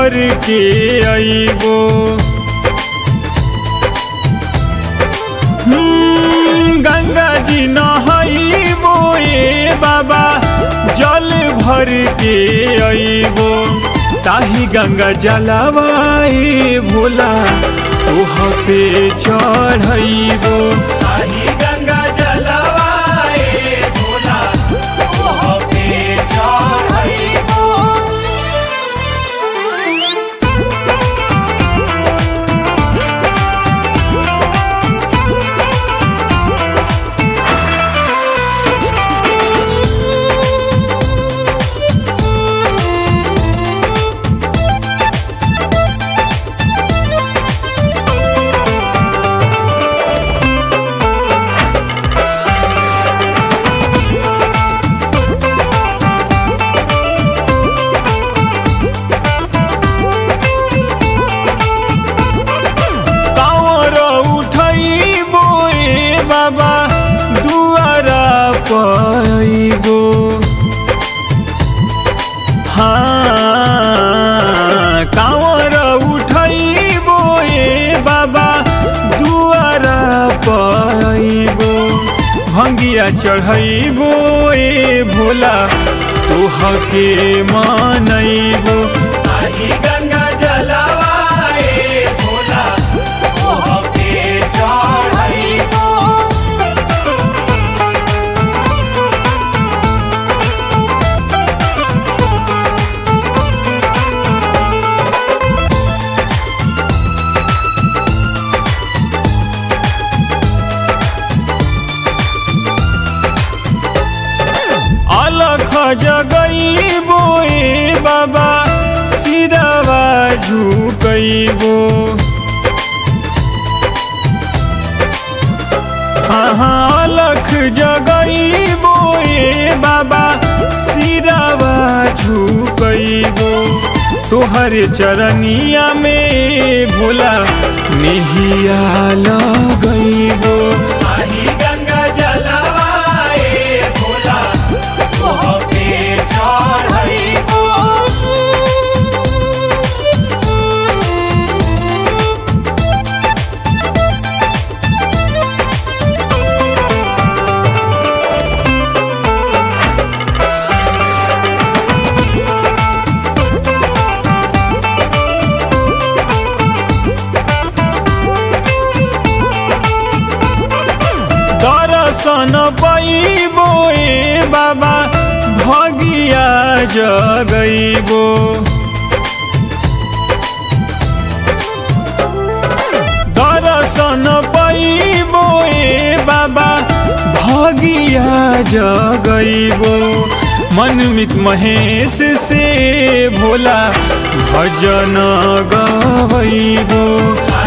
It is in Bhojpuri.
भर के अइबो हम्म, गंगा जी नहइबो ए बाबा जल भर के अइबो ताही गंगा जलवाए भोला तोह पे चढ़इबो ताही गंगा जलवाए भोला ओह पे चढ़इबो कांवर उठइबो ए बाबा दुआरा पइबो हाँ कांवर उठइबो ए बाबा दुआरा पइबो भंगिया चढ़इबो ए भोला तोह के मनइबो ताही गंगा जलवाए भोला ओह पे चढ़इबो अलख जगइबो ए बाबा सिरवा झुकइबो हाँ अलख जगइबो ए बाबा सिरवा झुकइबो तोहर चरनिया में भोला मेहिया लगइबो ताही गंगा जलवाए भोला ओह पे चढ़इबो दर्शन पैबो ए बाबा भगिया जगइबो दर्शन पैबो ए बाबा भगिया जगइबो मनमित महेश से भोला भजन गवइबो ताही